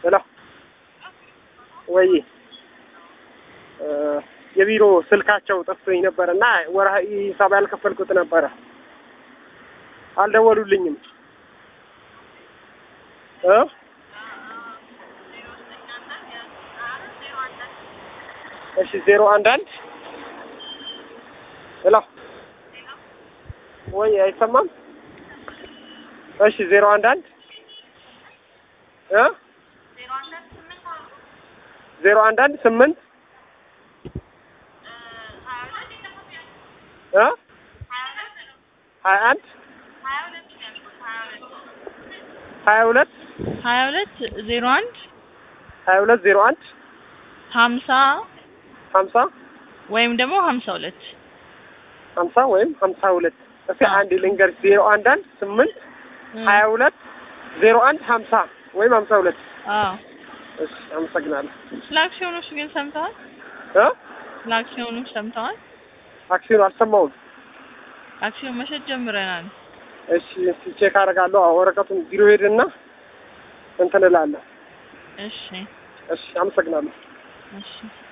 ሄሎ ወይ የቢሮ ስልካቸው ጠፍቶኝ ነበር እና ወርሃዊ ሂሳብ ያልከፈልኩት ነበረ። አልደወሉልኝም እ እሺ ዜሮ አንድ አንድ ሄሎ ወይ አይሰማም? እሺ ዜሮ አንድ አንድ እ ዜሮ አንድ አንድ ስምንት እ ሀያ አንድ ሀያ ሁለት ሀያ ሁለት ዜሮ አንድ ሀያ ሁለት ዜሮ አንድ ሀምሳ ሀምሳ ወይም ደግሞ ሀምሳ ሁለት ሀምሳ ወይም ሀምሳ ሁለት እስኪ አንድ ልንገር ዜሮ አንድ አንድ ስምንት ሀያ ሁለት ዜሮ አንድ ሀምሳ ወይም ሀምሳ ሁለት አዎ እሺ አመሰግናለሁ ስለ አክሲዮኖች ግን ሰምተዋል? እ ስለ አክሲዮኖች ሰምተዋል? አክሲዮን አልሰማሁም አክሲዮን መሸጥ ጀምረናል። እሺ እስኪ ቼክ አደርጋለሁ አዎ ወረቀቱን ቢሮ ሄድና እንትን እላለሁ እሺ እሺ አመሰግናለሁ እሺ